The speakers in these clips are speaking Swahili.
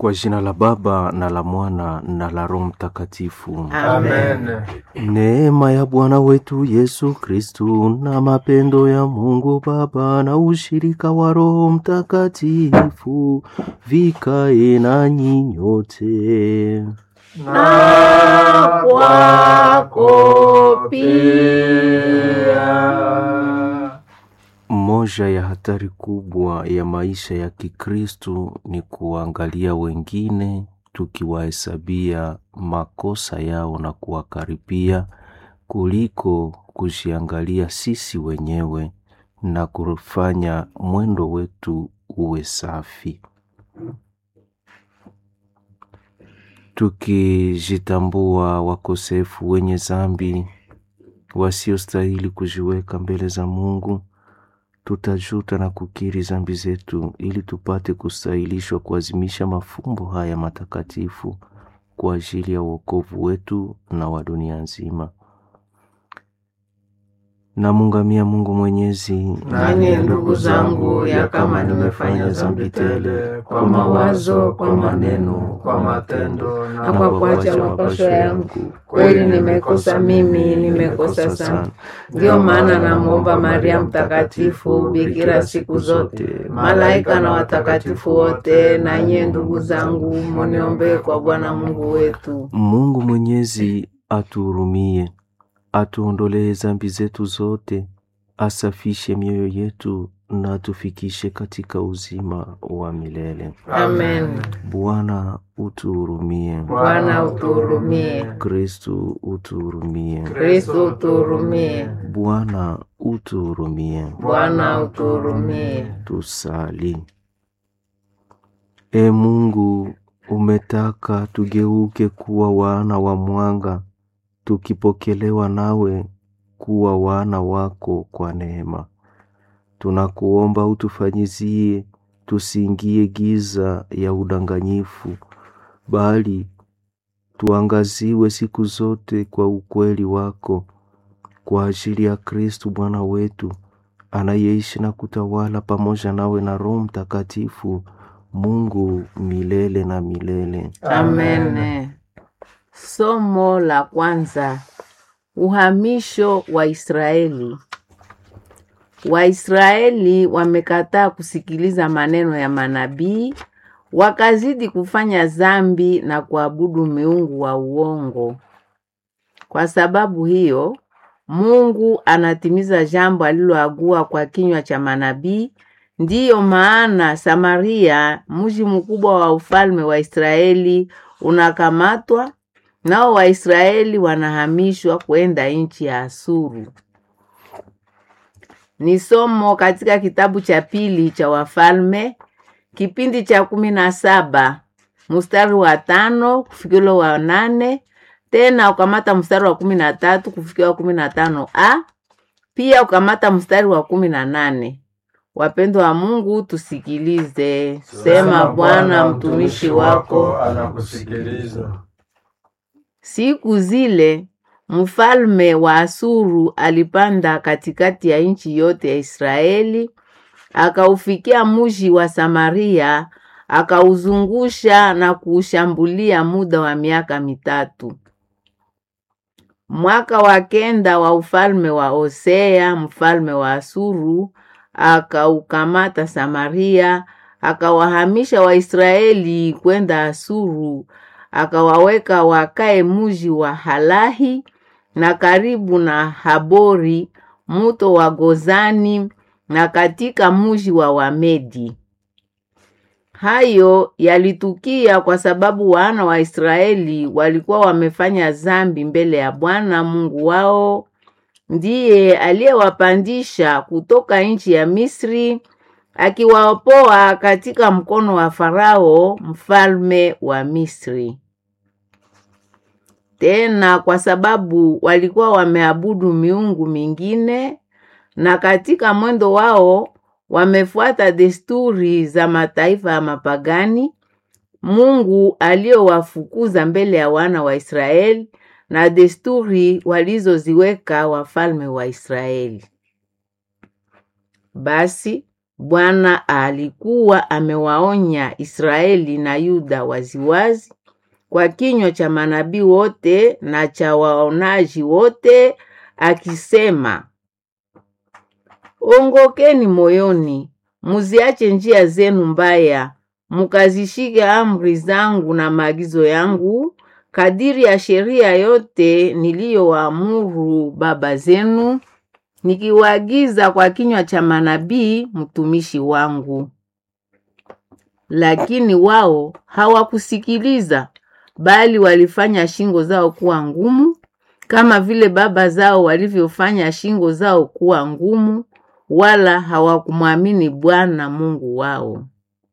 Kwa jina la Baba na la Mwana na la Roho Mtakatifu. Amen. Neema ya Bwana wetu Yesu Kristu na mapendo ya Mungu Baba na ushirika wa Roho Mtakatifu vikae nanyi nyote. Na kwako pia. Moja ya hatari kubwa ya maisha ya Kikristu ni kuangalia wengine tukiwahesabia makosa yao na kuwakaripia kuliko kujiangalia sisi wenyewe na kufanya mwendo wetu uwe safi. Tukijitambua wakosefu wenye zambi wasiostahili kujiweka mbele za Mungu, tutajuta na kukiri zambi zetu ili tupate kustahilishwa kuazimisha mafumbo haya matakatifu kwa ajili ya wokovu wetu na wa dunia nzima. Namungamia Mungu Mwenyezi, Nanyi ndugu zangu, ya kama nimefanya dhambi tele kwa mawazo, kwa maneno, kwa matendo na kwa kuacha mapasho yangu, kweli nimekosa mimi, nimekosa sana. Ndiyo maana namwomba Maria Mtakatifu, bikira siku zote, malaika na watakatifu wote, na nyie ndugu zangu, muniombee kwa Bwana Mungu wetu. Mungu Mwenyezi atuhurumie, atuondolee zambi zetu zote, asafishe mioyo yetu na atufikishe katika uzima wa milele. Amen. Bwana utuhurumie. Bwana utuhurumie. Kristu utuhurumie. Kristo utuhurumie. Bwana utuhurumie. Bwana utuhurumie. Tusali. E Mungu, umetaka tugeuke kuwa wana wa mwanga, tukipokelewa nawe kuwa wana wako kwa neema. Tunakuomba utufanyizie tusiingie giza ya udanganyifu, bali tuangaziwe siku zote kwa ukweli wako, kwa ajili ya Kristu Bwana wetu anayeishi na kutawala pamoja nawe na Roho Mtakatifu, Mungu milele na milele. Amen. Somo la kwanza: uhamisho wa Israeli. Waisraeli wamekataa kusikiliza maneno ya manabii, wakazidi kufanya dhambi na kuabudu miungu wa uongo. Kwa sababu hiyo, Mungu anatimiza jambo aliloagua kwa kinywa cha manabii. Ndiyo maana Samaria, mji mkubwa wa ufalme wa Israeli, unakamatwa nao Waisraeli wanahamishwa kwenda nchi ya Asuru. Ni somo katika kitabu cha pili cha Wafalme, kipindi cha kumi na saba mstari wa tano kufikilo wa nane tena ukamata mstari wa kumi na tatu kufikia wa kumi na tano a pia ukamata mstari wa kumi na nane Wapendwa wa Mungu, tusikilize. Sema Bwana, mtumishi wako anakusikiliza. Siku zile mfalme wa Asuru alipanda katikati ya nchi yote ya Israeli, akaufikia mji wa Samaria, akauzungusha na kuushambulia muda wa miaka mitatu. Mwaka wa kenda wa ufalme wa Hosea mfalme wa Asuru akaukamata Samaria, akawahamisha Waisraeli kwenda Asuru, akawaweka wakae muji wa Halahi na karibu na Habori muto wa Gozani na katika muji wa Wamedi. Hayo yalitukia kwa sababu wana wa Israeli walikuwa wamefanya dhambi mbele ya Bwana Mungu wao, ndiye aliyewapandisha kutoka nchi ya Misri akiwaopoa katika mkono wa Farao mfalme wa Misri. Tena kwa sababu walikuwa wameabudu miungu mingine na katika mwendo wao wamefuata desturi za mataifa ya mapagani, Mungu aliyowafukuza mbele ya wana wa Israeli na desturi walizoziweka wafalme wa Israeli. Basi Bwana alikuwa amewaonya Israeli na Yuda waziwazi kwa kinywa cha manabii wote na cha waonaji wote akisema, ongokeni moyoni, muziache njia zenu mbaya, mukazishike amri zangu na maagizo yangu kadiri ya sheria yote niliyowaamuru baba zenu, nikiwaagiza kwa kinywa cha manabii mtumishi wangu. Lakini wao hawakusikiliza, bali walifanya shingo zao kuwa ngumu, kama vile baba zao walivyofanya shingo zao kuwa ngumu, wala hawakumwamini Bwana Mungu wao.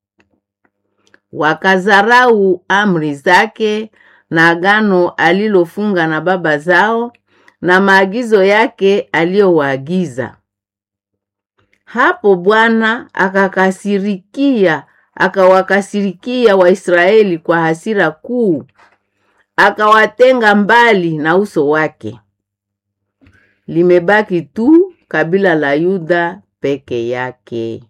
Wakazarau amri zake na agano alilofunga na baba zao na maagizo yake aliyowaagiza. Hapo Bwana akakasirikia, akawakasirikia Waisraeli kwa hasira kuu, akawatenga mbali na uso wake. Limebaki tu kabila la Yuda peke yake.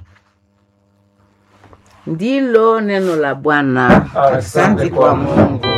Ndilo neno la Bwana. Asante kwa Mungu.